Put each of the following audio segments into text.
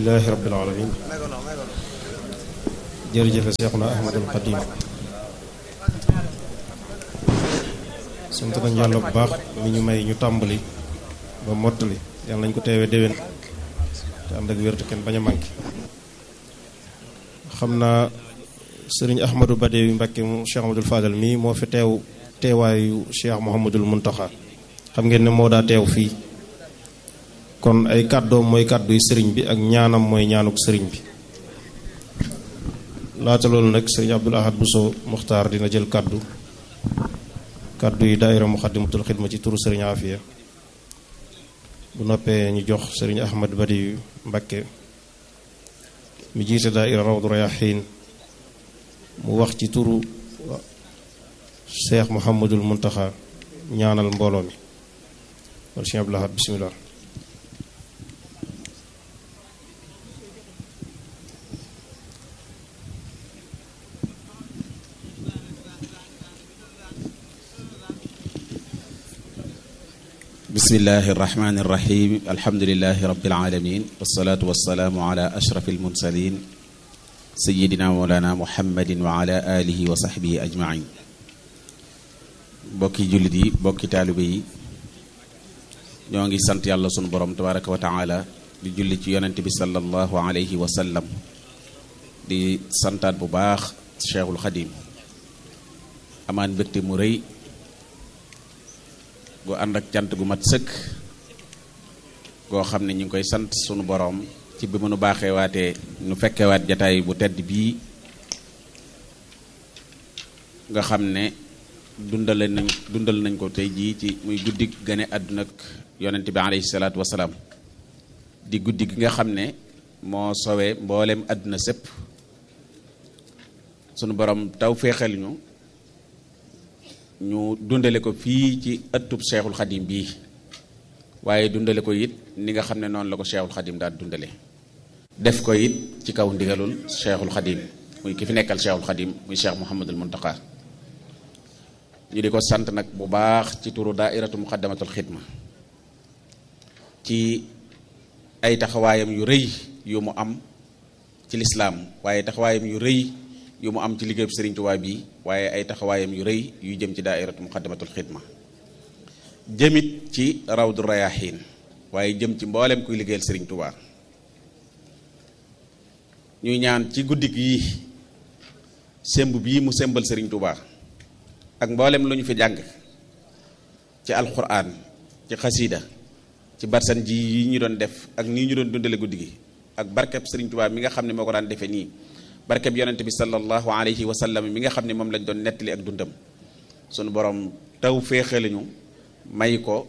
alhamdulilahi rabbil alamin jërëjëfe seexuna ahmadul xadim sant nañ yàlla bu baax mi ñu may ñu tàmbali ba mottali yàlla nañ ko teewee déwén te ànd ak wértu kenn bañ a manqué xam naa sëriñ ahmadou Badawi Mbàkke mu cheikh ahmadul fadal mii moo fi teew teewaayu cheikh mouhamadul muntaxa xam ngeen ne moo daa teew fii kon ay kàddoom mooy kàdduy sëriñ bi ak ñaanam mooy ñaanuk sëriñ bi laata loolu nag sëriñ abdul ahad buso muxtaar dina jël kàddu kàddu yi daayira muxaddamatul xidma ci turu sëriñ afiya bu noppee ñu jox sëriñ ahmad badi mbakke mi jiite daayira rawdu rayaxiin mu wax ci turu cheikh muhammadul muntaxa ñaanal mbooloo mi wala sëriñ abdul ahad bismillah bismillahi irrahmani irrahim alhamdulilahi rabilalamin walsalaatu walsalaamu ala ashraf almursalin sayidina mawlana muhammadin wa ala alihi wa saxbihi ajmain bokki jullit yi bokki taalibe yi ñoo ngi sant yàlla sunu borom tabaraka wa taala di julli ci yonente bi sallallahu alayhi wa sallam di santaat bu baax cheikhul xadim amaan mbégte mu rëy gu ànd ak cant gu mat sëkk goo xam ne ñu ngi koy sant sunu boroom ci bi mënu baaxee waatee nu fekkewaat jataay bu tedd bii nga xam ne dundale nañ dundal nañ ko tey jii ci muy guddi gane àdduna ak yonent bi alayhi salaatu wasalaam di guddi gi nga xam ne moo sowee mboolem àdduna sépp sunu boroom taw féexal ñu ñu dundale ko fii ci ëttub cheikhul xadim bii waaye dundale ko it ni nga xam ne noonu la ko cheikhul xadim daal dundale def ko it ci kaw ndigalul cheikhul xadim muy ki fi nekkal cheikhul xadim muy cheikh muhammadul muntaka ñu di ko sant nag bu baax ci turu daairatu muqaddamatul xidma ci ay taxawaayam yu rëy yu mu am ci lislaam waaye taxawaayam yu rëy yu mu am ci liggéeyub Sëriñ Tuubaa bi waaye ay taxawaayam yu rëy yu jëm ci daairatu muqaddamatul xidma jëmit ci rawdu rayaxiin waaye jëm ci mboolem kuy liggéeyal Sëriñ Tuubaa ñuy ñaan ci guddik yi semb bii mu sembal Sëriñ Tuubaa ak mboolem lu ñu fi jàng ci alquran ci xasiida ci barsan ji yi ñu doon def ak nii ñu doon dundale guddi gi ak barkeb Sëriñ Tuubaa mi nga xam ne moo ko daan defee nii barkeb yonent bi sallallahu alayhi wa sallam mi nga xam ne moom lañ doon nettali ak dundam sunu borom taw féexalañu may ko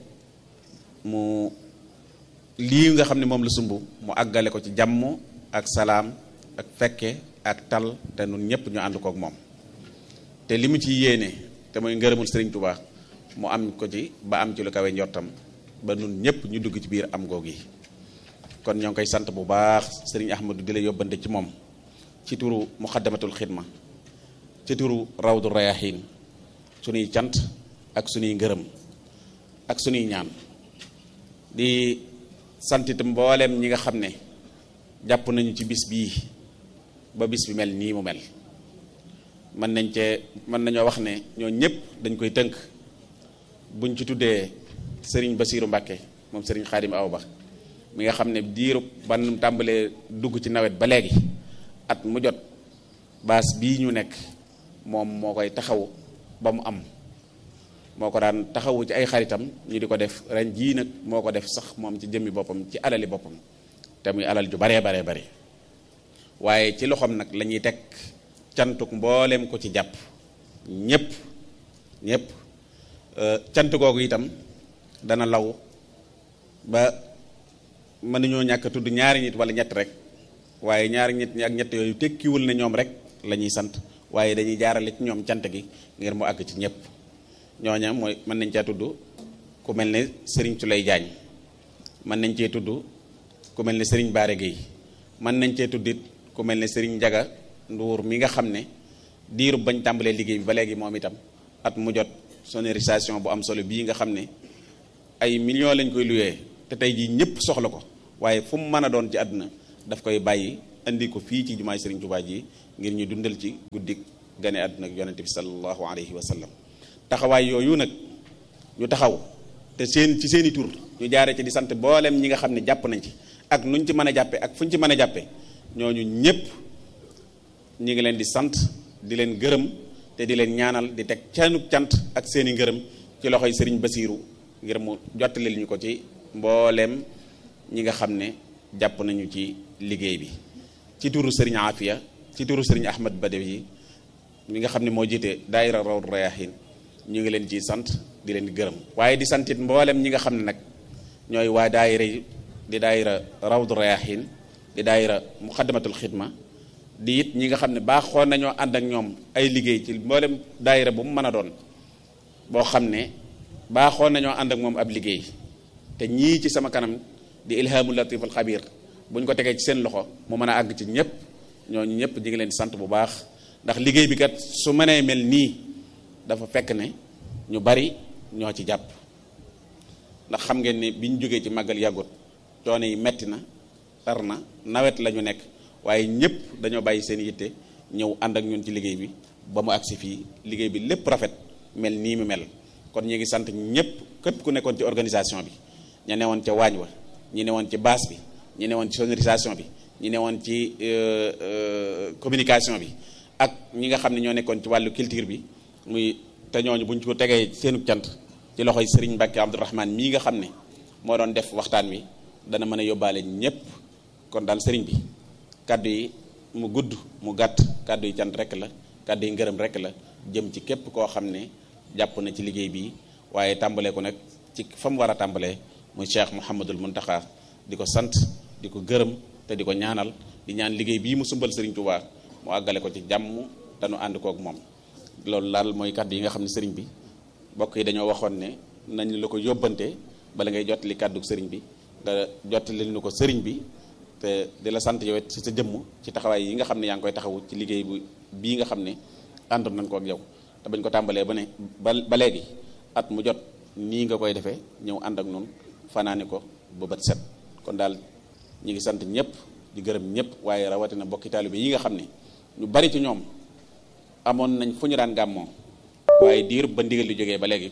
mu lii nga xam ne moom la sumb mu àggale ko ci jàmm ak salaam ak fekke ak tal te nun ñëpp ñu ànd kook moom te li mu ci yéene te mooy ngërëmul Sëriñ Tuubaa mu am ko ci ba am ci lu kawe njortam ba nun ñëpp ñu dugg ci biir am goog yi kon ñoo ngi koy sant bu baax Sëriñ Ahmadu di la yóbbante ci moom ci turu muxaddamatul xidma ci turu rawdu rayaxiin sunuy cant ak sunuy ngërëm ak sunuy ñaan di sant itam mbooleem ñi nga xam ne jàpp nañu ci bis bii ba bis bi mel nii mu mel mën nañ cee mën nañoo wax ne ñoo ñëpp dañ koy tënk buñ ci tuddee sëriñ Basiiru Mbàkke moom sëriñ Xaadim Awa Ba mi nga xam ne diiru ban tàmbalee dugg ci nawet ba léegi at mu jot baas bii ñu nekk moom moo koy taxaw ba mu am moo ko daan taxawu ci ay xaritam ñu di ko def ren jii nag moo ko def sax moom ci jëmmi boppam ci alali boppam te muy alal ju baree baree bari waaye ci loxoom nag la ñuy teg cantuk mboolem ko ci jàpp ñépp ñépp cant googu itam dana law ba mën nañoo ñàkk tudd ñaari nit wala ñett rek waaye ñaari nit ñi ak ñett yooyu tekkiwul ne ñoom rek la ñuy sant waaye dañuy jaarale ci ñoom cant gi ngir mu àgg ci ñëpp ñooña mooy mën nañ cee tudd ku mel ne Serigne Tulay Jaañ mën nañ cee tudd ku mel ne Serigne Baare Gueye mën nañ cee tudd it ku mel ne Serigne Njaga Nduur mi nga xam ne diirub bañ tàmbalee liggéey bi ba léegi moom itam at mu jot sonorisation bu am solo bii nga xam ne ay millions lañ koy luyee te tey jii ñëpp soxla ko waaye fu mu mën a doon ci àdduna daf koy bàyyi indi ko fii ci jumaay Serigne Touba ji ngir ñu dundal ci guddik gane àdduna ak yonente bi sallallahu alayhi wa sallam taxawaay yooyu nag ñu taxaw te seen ci seeni tur ñu jaare ci di sant boolem ñi nga xam ne jàpp nañ ci ak nuñ ci mën a jàppe ak fuñ ci mën a jàppe ñooñu ñépp ñi ngi leen di sant di leen gërëm te di leen ñaanal di teg canuk cant ak seeni ngërëm ci loxoy sëriñ Basiiru ngir mu jottalil ñu ko ci mbooleem ñi nga xam ne jàpp nañu ci liggéey bi ci turu sëriñ Afia ci turu sëriñ Ahmad Badawi mi nga xam ne moo jiite daayira Rawdu Rayaahin ñu ngi leen ciy sant di leen gërëm waaye di santit mboolem ñi nga xam ne nag ñooy waa daayira yi di daayira Rawdu Rayaahin di daayira Muxaddamatul Xidma di it ñi nga xam ne baaxoon nañoo ànd ak ñoom ay liggéey ci mboolem daayira bu mu mën a doon boo xam ne baaxoon nañoo ànd ak moom ab liggéey te ñii ci sama kanam di ilhaamul latif al xabir bu ñu ko tegee ci seen loxo mu mën a àgg ci ñëpp ñooñu ñëpp ñi ngi leen di sant bu baax ndax liggéey bi kat su mënee mel nii dafa fekk ne ñu bari ñoo ci jàpp ndax xam ngeen ni bi ñu jógee ci màggal yàggut coono yi metti na tar na nawet la ñu nekk waaye ñëpp dañoo bàyyi seen yitte ñëw ànd ak ñun ci liggéey bi ba mu agsi fii liggéey bi lépp rafet mel nii mu mel kon ñu ngi sant ñëpp képp ku nekkoon ci organisation bi ña newoon ca waañ wa ñi newoon ci base bi ñi newoon ci sonorisation bi ñi newoon ci communication bi ak ñi nga xam ne ñoo nekkoon ci wàllu culture bi muy te ñooñu buñ ko tegee seenu cant ci loxoy Serigne Mbacke Abdourahmane mii nga xam ne moo doon def waxtaan wi dana mën a yóbbaale ñëpp kon daal Serigne bi kaddu yi mu gudd mu gàtt kaddu yi cant rek la kaddu yi ngërëm rek la jëm ci képp koo xam ne jàpp na ci liggéey bi waaye tàmbalee ko nag ci fa mu war a tàmbalee muy Cheikh Mouhamadul Muntaxa di ko sant di ko gërëm te di ko ñaanal di ñaan liggéey bii mu sumbal Serigne Touba mu àggale ko ci jàmm te nu ànd kook moom loolu laal mooy kaddu yi nga xam ne Serigne bi mbokk yi dañoo waxoon ne nañ la ko yóbbante bala ngay jottali kaddu Serigne bi nga jottali nu ko Serigne bi te di la sant yow ci sa jëmm ci taxawaay yi nga xam ne yaa ngi koy taxawu ci liggéey bu bii nga xam ne àndoon nañ ko ak yow te bañ ko tàmbalee ba ne ba ba léegi at mu jot nii nga koy defee ñëw ànd ak noonu fanaane ko ba bët set kon daal ñi ngi sant ñëpp di gërëm ñëpp waaye rawatina bokki taalibe yi nga xam ne ñu bari ci ñoom amoon nañ fu ñu daan gàmmoo waaye diir ba ndigal li jógee ba léegi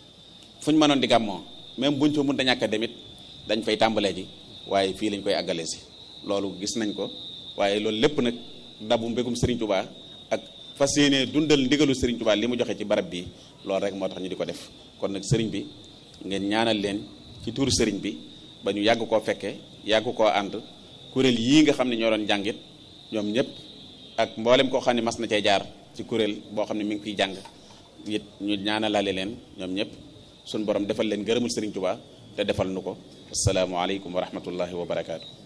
fu ñu mënoon di gàmmoo même buñ fa mënta ñàkk a demit dañ fay tàmbalee ji waaye fii lañ koy àggale si loolu gis nañ ko waaye loolu lépp nag dabu mbégum Serigne Touba ak fas yéene dundal ndigalu Serigne Touba li mu joxe ci barab bi loolu rek moo tax ñu di ko def kon nag Serigne bi ngeen ñaanal leen ci tuuru Serigne bi ba ñu yàgg koo fekke yàgg koo ànd kuréel yii nga xam ne ñoo doon jàngit ñoom ñëpp ak mboolem koo xam ne mas na cee jaar ci kuréel boo xam ne mi ngi fiy jàng it ñu ñaanalaale leen ñoom ñëpp suñu borom defal leen gërëmul Serigne Touba te defal nu ko asalaamaaleykum wa rahmatullahi wa barakaatu.